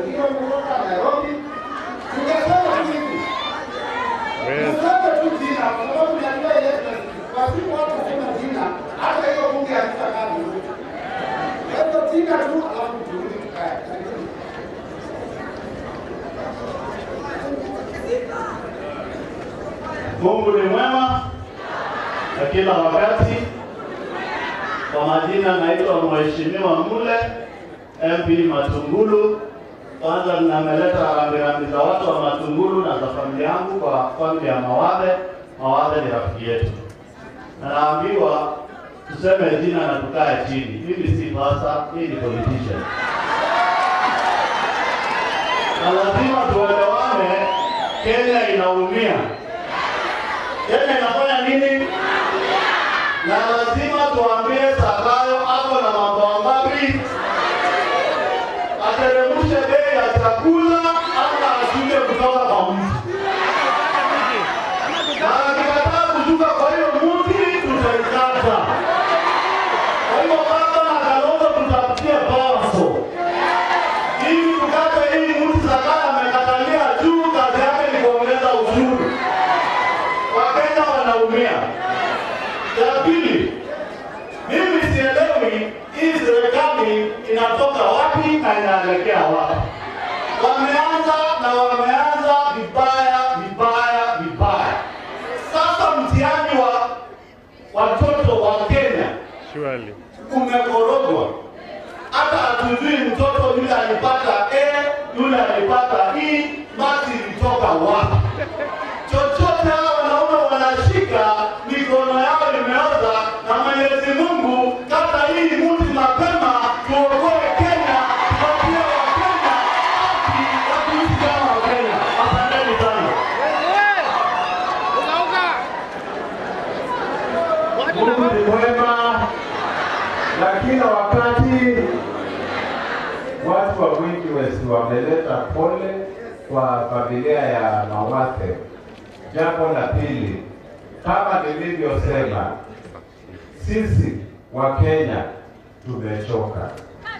wengine kutoka Nairobi. Tungesema tu hivi, tuseme tu jina, kwa sababu najua ile wasipo watu kusema jina, hata hiyo bunge halitakaa vizuri. Kwa hivyo jina tu, alafu turudi tukae. Mungu ni mwema na kila wakati. Kwa majina naitwa Mheshimiwa Mule MP Matungulu. Kwanza nameleta rambirambi za watu wa Matungulu na za familia yangu kwa familia ya Mawadhe. Mawadhe ni rafiki yetu, na naambiwa tuseme jina na tukae chini. Mimi si pasa, hii ni politician, na lazima tuelewane. Kenya inaumia. Kenya inafanya nini? Na lazima tuambie Zakayo ako na mambo mangapi, ateremshe bei ya chakula ama ashuke kutoka kwa mtu, na akikataa kushuka kwa hiyo mti tutaikata. Kwa hiyo baba na Kalonzo tutapitia paso ili tukate hii mti Zakayo amekatalia juu, kazi yake ni kuongeza ushuru. Wakenya wanaumia. Ya pili, mimi sielewi hii serikali inatoka wapi na inaelekea wapi. Wameanza na wameanza vibaya vibaya vibaya. Sasa mtihani wa watoto wa Kenya Surely. umekorogwa. Hata hatujui mtoto yule alipata A, yule alipata E, mati ilitoka wapi? chochote hao wanaume wanashika mikono yao imeoza, na Mwenyezi Mungu kata hii mti mapema, tuokoe Kenya, tupatie Wakenya haki ya kuishi kama Wakenya. Asanteni sana. Mungu ni mwema na kila wakati. Watu wa Mwingi West wameleta pole kwa familia ya Mawathe. Jambo la pili, kama nilivyosema, sisi wa Kenya tumechoka.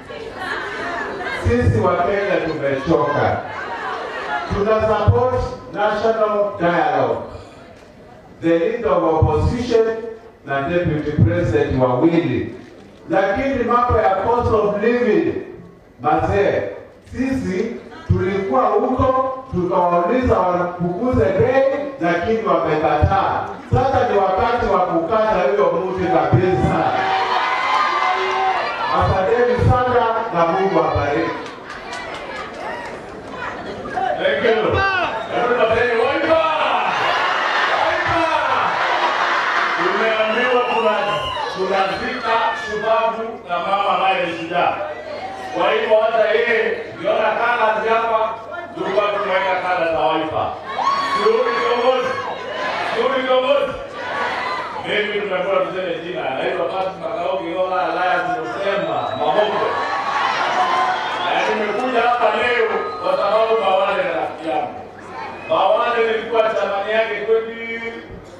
Sisi wa Kenya tumechoka. Tuna support national dialogue the leader of opposition na deputy president wawili, lakini mambo ya cost of living, mazee, sisi tulikuwa huko tukawauliza wapunguze bei, lakini wamekataa. Sasa ni wakati wa kukata hiyo mti kabisa. Asanteni sana na Mungu abariki. Thank you. Everybody, waipa! Waipa! Tumeambiwa tuna- tunazika shubavu na mama ambaye ni shujaa. Kwa hivyo hata yeye ukiona kala hapa, tulikuwa tumeweka kala za waipa. Shughuli kiongozi, shughuli kiongozi. Mimi tumekuwa tuseme jina, naitwa Patrick Makauki Ola Alliance Musemba Mahoko. Na nimekuja hapa leo kwa sababu Mawale ni rafiki yangu. Mawale nilikuwa chamani yake 20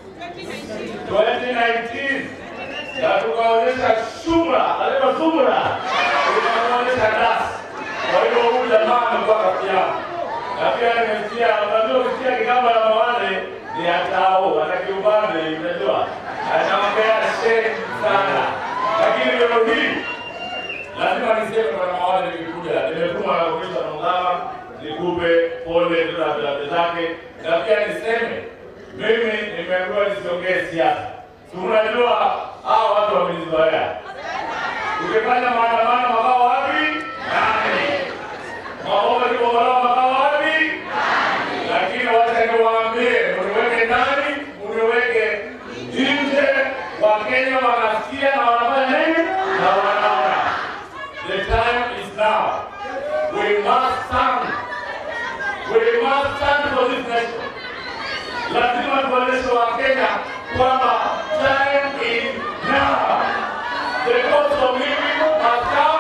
2019 na tukaonyesha sura, alema sura, tukaonyesha dasi. Kwa hiyo huyu jamaa amekuwa rafiki yangu. Na pia nimesikia, unajua ukisikia kikamba ya Mawale ni atao, ana kiubande, unajua. Anaongea sheni sana. Lakini leo hii lazima niseme kwa Mawale nikikuja, nimetuma na kuisha Mungama nikupe pole na vilabu zake, na pia niseme mimi nimeambiwa nisiongee siasa. Si unajua hao watu wamenizoea. Ukifanya maandamano makao wapi? Nani? Maomba kibomolewa makao wapi? Lakini wacha niwaambie, muniweke ndani, muniweke nje. Wakenya wanasikia na wanafanya nini? Na wanaona. The time is now. We must stand. We must stand for this nation. Lazima tuonyeshe Wakenya kwamba time is now. The cost of living must come